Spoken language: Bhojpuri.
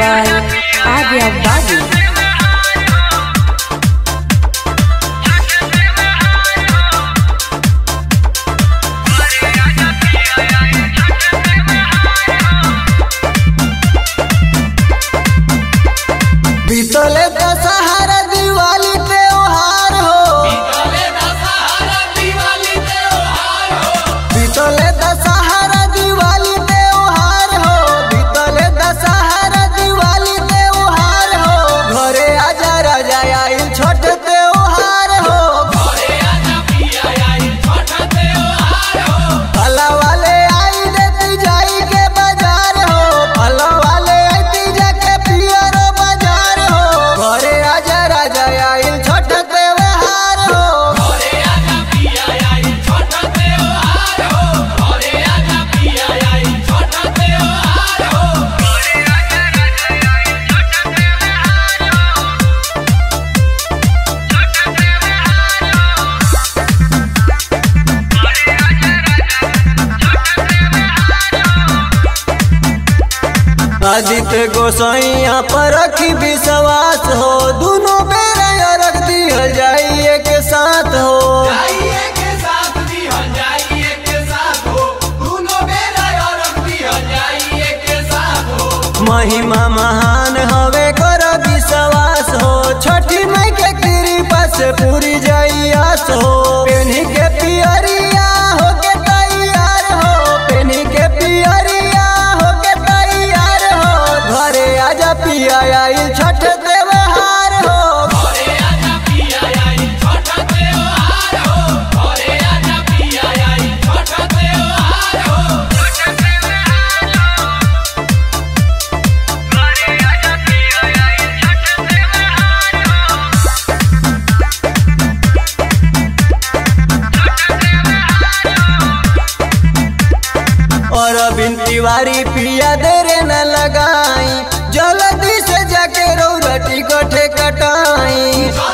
by Adya Babu. बीतले Dussehra Diwali त्योहार हो बीतले दशहरा दिवाली त्योहार हो बीतले दशहरा दिवाली त्योहार हो घरे आजा राजा आइल छोट त्योहार हो फला वाले आई देती जाई के बाजार हो फला वाले आईती जाके पियरो बाजार हो घरे आजा राजा आइल छोट त्योहार हो आदित्य गोसाइया पर रखी विश्वास हो दोनों बेरा रख दिया जाई एक साथ हो महिमा महान हवे कर विश्वास हो छठी मई के कृपा से पूरी जाई आस हो पेनी के पियरिया हो के तैयार हो पेनी के पियरिया हो के तैयार हो घरे आजा पिया आई छठ त्योहार हो और बिन तिवारी पिया देरे न लगाई जल्दी से जाके रौरटी कठे कटाई